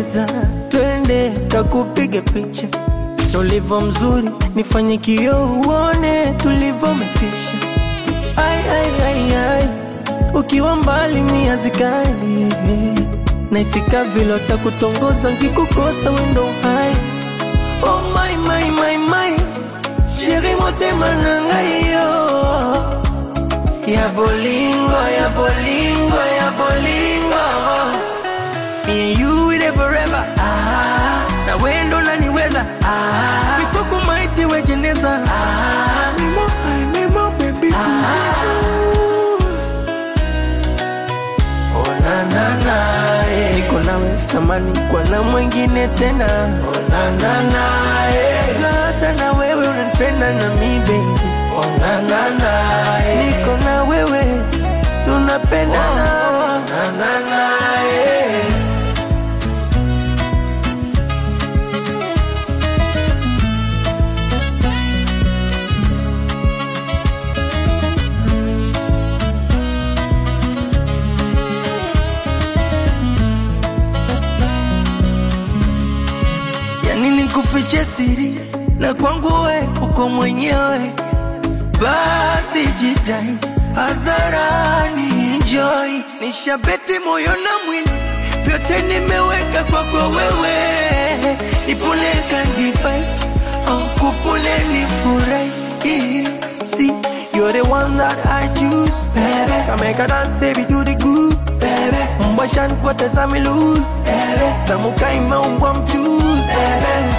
unapendeza, twende takupige picha na ulivyo mzuri, nifanye kioo uone tulivyometisha. Ai, ai, ai, ai, ukiwa mbali mia zikali naisika vile takutongoza nkikukosa wendo hai. Oh my, my, my, my, sheri motema na ngai yo ya bolingo, ya bolingo, ya bolingo. Me and you with it forever. Ah, na wendo naniweza. Ah, mikuku maiti wejeneza. Ah, mimo, ay, mimo, baby. Ah, oh na na na, eh. Niko nawe sitamani kwa na mwingine tena. Oh na na na, eh. Na hata na wewe unanipenda na mi baby. Oh na na na, eh. Niko na wewe tunapendana. Oh, na na na, eh. yani nikufiche siri na kwangu we uko mwenyewe, basi jitai hadharani, enjoy. Nishabeti moyo na mwili, vyote nimeweka kwako wewe, nipule kanjipai oh, kupule nifurahi See, you're the one that I choose, baby. Come make a dance, baby, do the good, baby. Mbasha nipoteza mi lose, baby. Tamuka imeumbwa mchuzi, baby.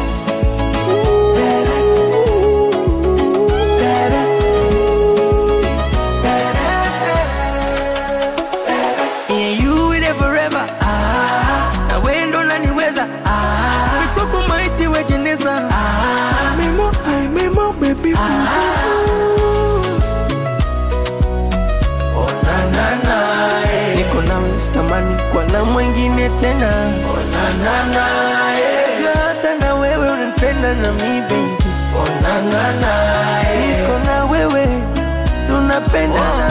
Yeah, you with it forever. Ah, na wendo naniweza. Ah, mikuku maiti wejeneza. Ah, memo, ay, memo, baby. Ah, oh na na na, eh. Niko nawe sitamani kwa na mwingine tena. Oh na na na, eh. Na hata na wewe unanipenda na mi baby. Oh na na na, eh. Niko na wewe tunapendana.